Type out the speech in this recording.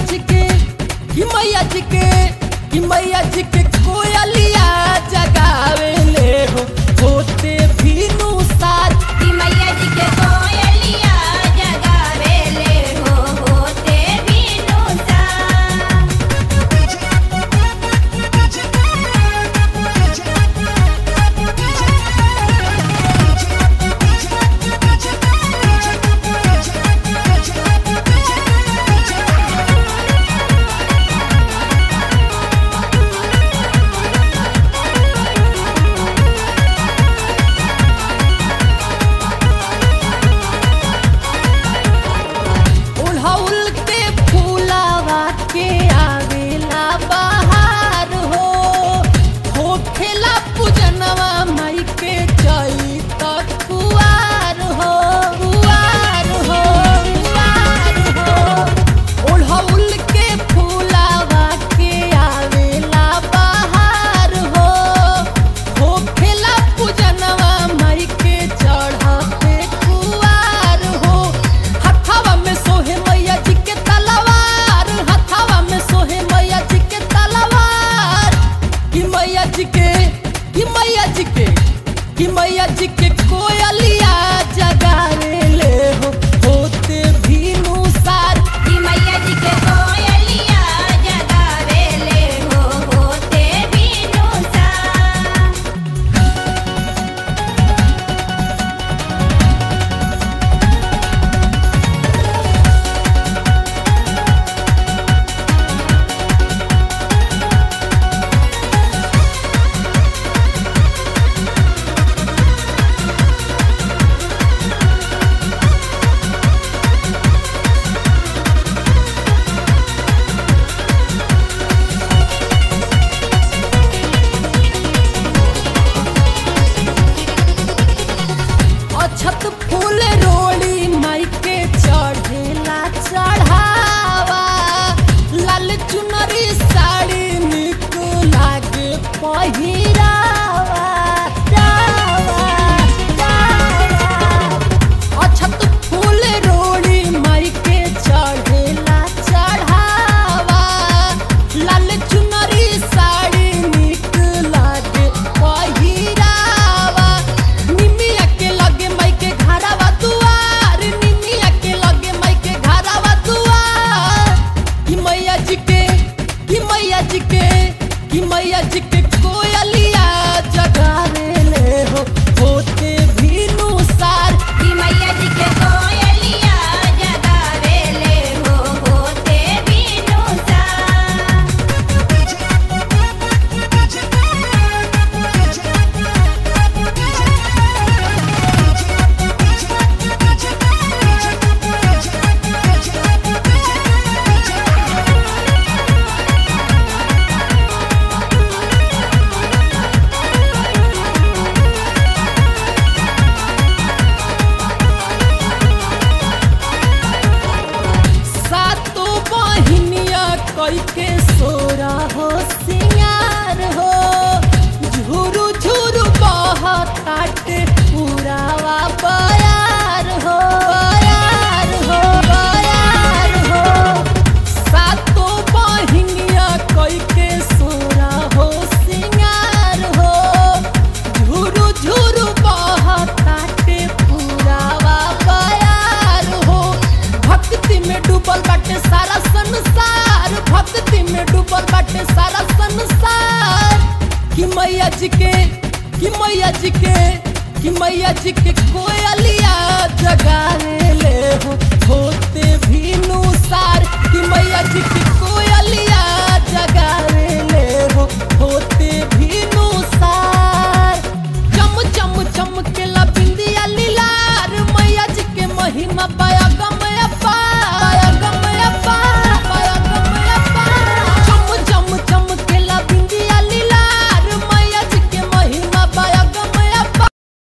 जी के कि मैया जी के कि मैया जी के कोयलिया जगावे ले हो होते भीनु सार कि मैया जी के कोयलिया जगावे ले हो होते बिनु सा उड़हुल के फूलावा के आवेला बहार हो होखेला पूजनवा माई के चई तक कुआर हो कुआर हो कुआर हो उड़हुल के फूलावा के आवेला बहार हो होखेला पूजनवा माई के चढ़ते कुआर हो हथवा में सोहे मैया जी के तलवार हथवा में सोहे मैया जी के तलवार कि मैया जी के कि मैया जी के कि मैया जी के कोयलिया जगावे ले हो होते भीनु सार कि मैया जी के कोयलिया जगावे ले हो होते बिनु सा अछत फूल रोड़ी माई के चढ़ेला चढ़ावा लाल चुनरी साड़ी निक लागे पहिरावा रावा, रावा। अछत फूल रोड़ी माई के चढ़ेला चढ़ावा लाल चुनरी साड़ी निक लागे पहिरावा निमिया के लगे माई के घरावा दुआर निमिया के लगे माई के घरावा दुआर कि मैया जी के कि मैया जी के कि मैया जी के कोयलिया जगावे ले हो होते भीनु सार कि मैया जी के कोयलिया जगावे ले हो होते बिनु सा सातो बहिनिया कई के सोरा हो सिंगार हो झुरु झुरु बहताटे पुरावा बयार हो बयार हो बयार हो सातो बहिनिया कई के सोरा हो सिंगार हो झुरु झुरु बहताटे पुरावा बयार हो भक्ति में डूबल बाटे सारा संसार भक्ति में डूबल बाटे सारा संसार कि मैया जी के कि मैया जी के कि मैया जी के कोयलिया जगावे ले